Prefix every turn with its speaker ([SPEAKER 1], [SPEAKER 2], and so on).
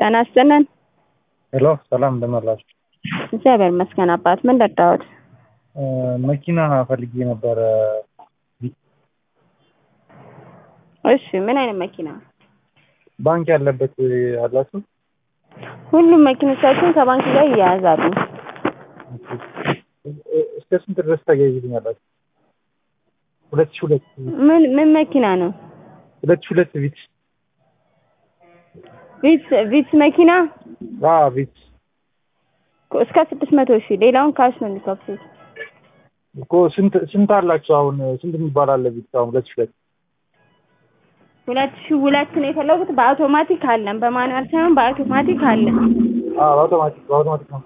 [SPEAKER 1] ጤና ይስጥልን።
[SPEAKER 2] ሄሎ ሰላም እንደምን አላችሁ?
[SPEAKER 1] እግዚአብሔር ይመስገን አባት። ምን ረዳዎት?
[SPEAKER 2] መኪና ፈልጌ ነበረ።
[SPEAKER 1] እሺ ምን አይነት መኪና?
[SPEAKER 2] ባንክ ያለበት አላችሁ?
[SPEAKER 1] ሁሉም መኪኖቻችን ከባንክ ጋር ይያያዛሉ።
[SPEAKER 2] እስከ ስንት ድረስ ታያይዙኛላችሁ? ሁለት ሺህ ሁለት
[SPEAKER 1] ምን ምን መኪና ነው?
[SPEAKER 2] ሁለት ሺህ ሁለት ቪትስ
[SPEAKER 1] ቪትስ ቪትስ መኪና
[SPEAKER 2] አ ቪትስ
[SPEAKER 1] እስከ ስድስት መቶ ሺህ ሌላውን ካሽ ነው የሚከፍሉት።
[SPEAKER 2] እኮ ስንት ስንት አላችሁ አሁን? ስንት የሚባል አለ ቪትስ አሁን ሁለት ሺህ ሁለት
[SPEAKER 1] ሁለት ሺህ ሁለት ነው የፈለጉት። በአውቶማቲክ አለን፣ በማኑዋል ሳይሆን በአውቶማቲክ አለን።
[SPEAKER 2] አዎ በአውቶማቲክ በአውቶማቲክ ነው